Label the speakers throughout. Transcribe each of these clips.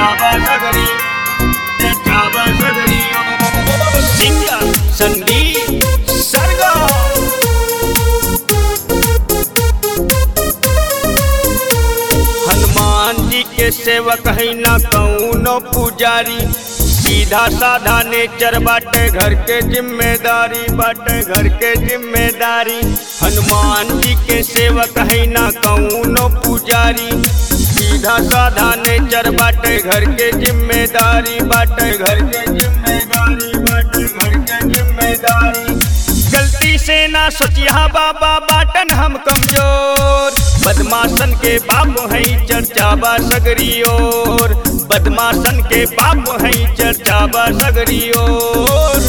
Speaker 1: चर्चा सगरी चर्चा सगरी सिंगर संगीत सरगा हनुमान जी के सेवक है न कौनो पुजारी सीधा साधा नेचर बाटे घर के जिम्मेदारी बाटे घर के जिम्मेदारी हनुमान जी के सेवक है न कौनो पुजारी सीधा साधा नेचर बाटे घर के जिम्मेदारी बाटे घर के जिम्मेदारी बाटे घर के जिम्मेदारी गलती से ना सोचिया बाबा बाटन हम कमजोर बदमाशन के बाप है चर्चा बा सगरी ओर बदमाशन के बाप है चर्चा बा सगरी ओर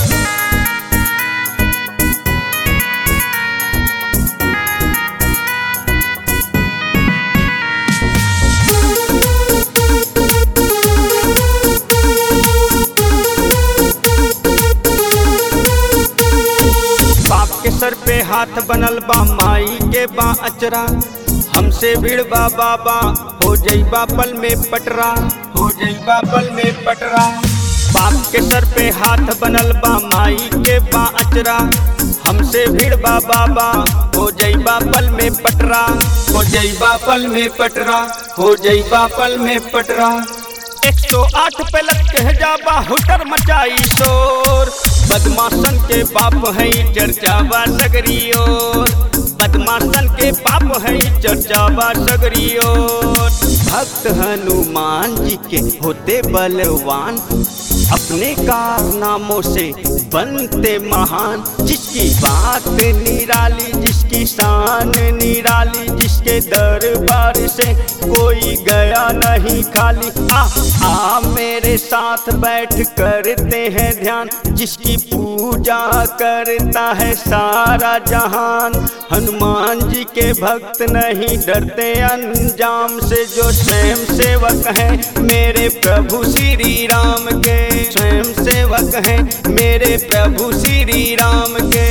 Speaker 1: बाप के सर पे हाथ बनल बा माई के बा अचरा हमसे भिड़बा बाबा हो जईबा पल में पटरा हो जईबा पल में पटरा बाप के सर पे हाथ बनल बा माई के बा अचरा हमसे भिड़बा बाबा हो जईबा पल में पटरा हो जईबा पल में पटरा हो जईबा पल में पटरा एक सौ आठ पे लग के जाबा हुटर मचाई शोर बदमाशन के बाप है चर्चा बा सगरी ओर बदमाशन के बाप है चर्चा बा सगरी ओर भक्त हनुमान जी के होते बलवान अपने कारनामों से बनते महान जिसकी बात निराली जिसकी शान निराली जिसके दरबार से कोई गया नहीं खाली आ आ मेरे साथ बैठ करते हैं ध्यान जिसकी पूजा करता है सारा जहान हनुमान जी के भक्त नहीं डरते अंजाम से जो स्वयं सेवक हैं मेरे प्रभु श्री राम के स्वयं सेवक हैं मेरे प्रभु श्री राम के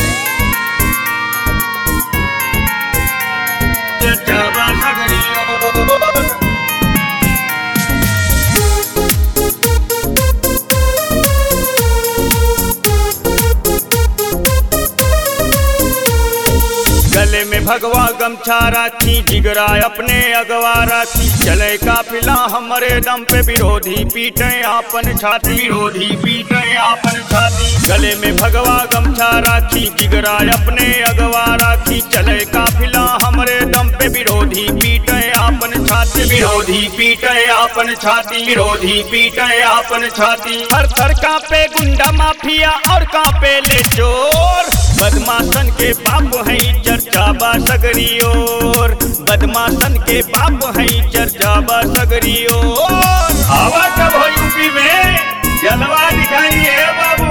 Speaker 1: गले में भगवा गमछा राखी जिगरा अपने अगवा राखी चले काफिला हमारे दम पे विरोधी पीटे आपन छाती विरोधी पीटे आपन छाती गले में भगवा गमछा राखी जिगरा अपने अगवा राखी चले काफिला हमारे दम पे विरोधी पीटे आपन छाती विरोधी पीटे आपन छाती विरोधी पीटे आपन छाती हर थर कांपे गुंडा माफिया और कांपे ले चोर बदमाशन के बाप है चर्चा बा सगरी ओर बदमाशन के बाप है चर्चा बा सगरी ओर हवा कब हो यूपी में जलवा दिखाइए बाबू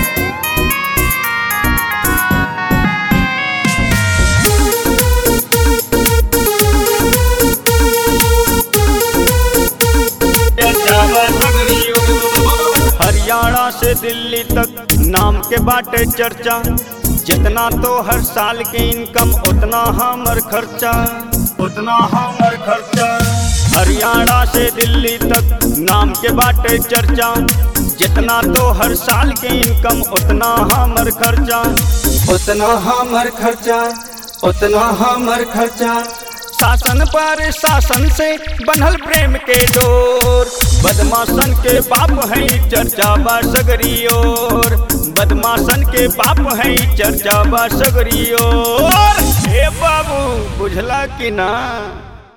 Speaker 1: हरियाणा से दिल्ली तक नाम के बाटे चर्चा जितना तो हर साल के इनकम उतना हमर खर्चा उतना हमर खर्चा हरियाणा से दिल्ली तक नाम के बाटे चर्चा जितना तो हर साल के इनकम उतना हमर खर्चा उतना हमर खर्चा उतना हमर खर्चा शासन पर शासन से बनल प्रेम के डोर बदमाशन के बाप है चर्चा बा सगरी ओर बदमाशन के बाप है चर्चा बा सगरी ओर हे बाबू बुझला कि ना